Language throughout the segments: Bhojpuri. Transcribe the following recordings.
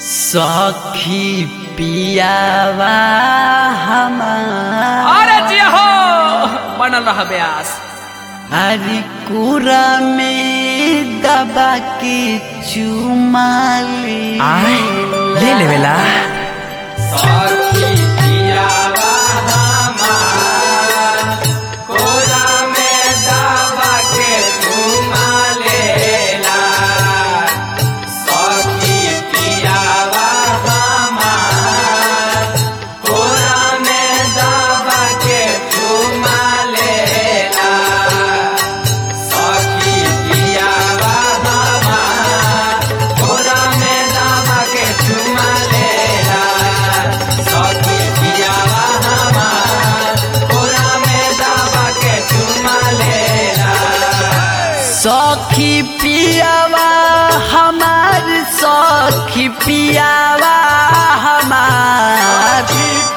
सखी पियावा हमार अरे जी हो बनल रह ब्यास हरी कुरा में दबा के चुमा ले आय, ले लेवेला सखी पियावा हमार सखी पियावा हमार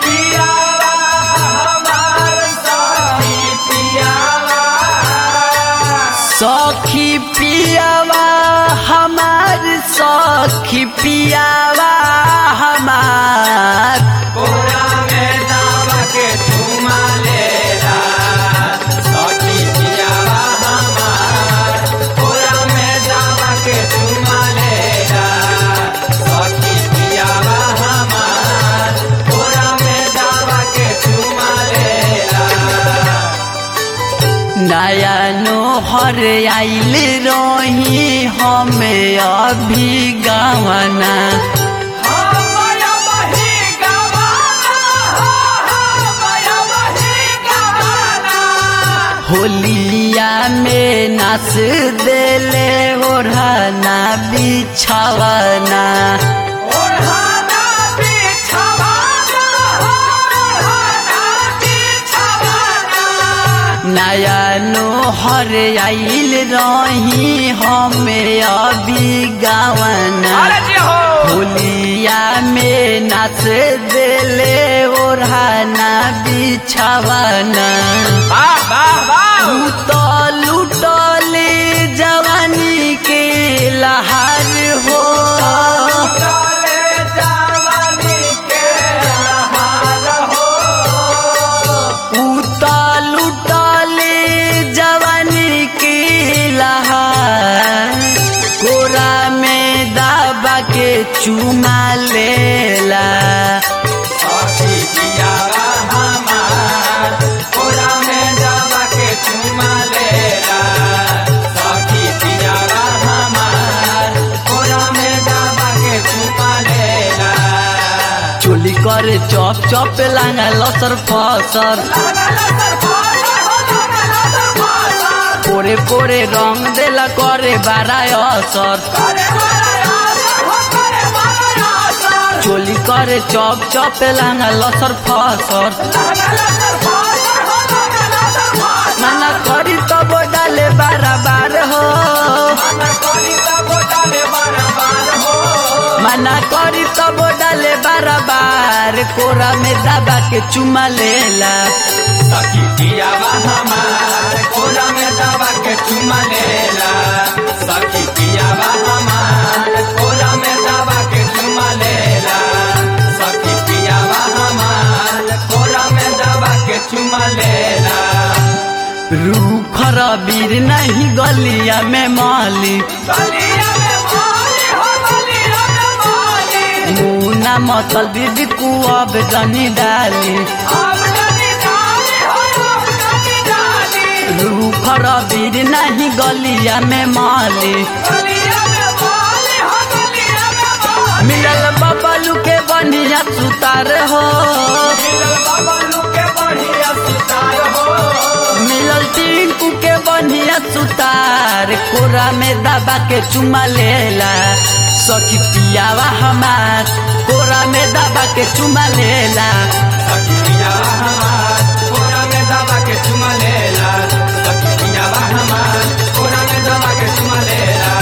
सखी पियावा हमार सखी पियावा हमार नया नोहर आइल रही हमें अभी गवना होलिया में नाच देले ओढ़ना बिछवना नया नोहर आइल रही हमें अभी गवना अरे जी हो होलिया में नाच देले ओढ़ना बिछवना वाह वाह वाह उतल उतले जवानी के लहार हो उतल उतले जवानी के लहार कोरा में दाबा के चुमा लेला चोली करे चप चप लांगा लसर फसर पोरे पोरे रंग देला करे बाराय असर चोली करे चप चप लांगा लसर फसर माना करी तब डाले बारा बार हो माना करी तब डाले बारा बार कोरा में दबा के चुमा लेला रूखर बीर नहीं गलिया में माली मुना मतल बीबी कुआब जनी डाली रूखर बीर नहीं गलिया में माली मिलल बबलू के बनिया सुतार हो मिलल टिंकू के बनिया सुतार कोरा में दबा के चुमा लेला सखी पियावा हमार कोरा में दबा के चुमा लेला चुमा लेला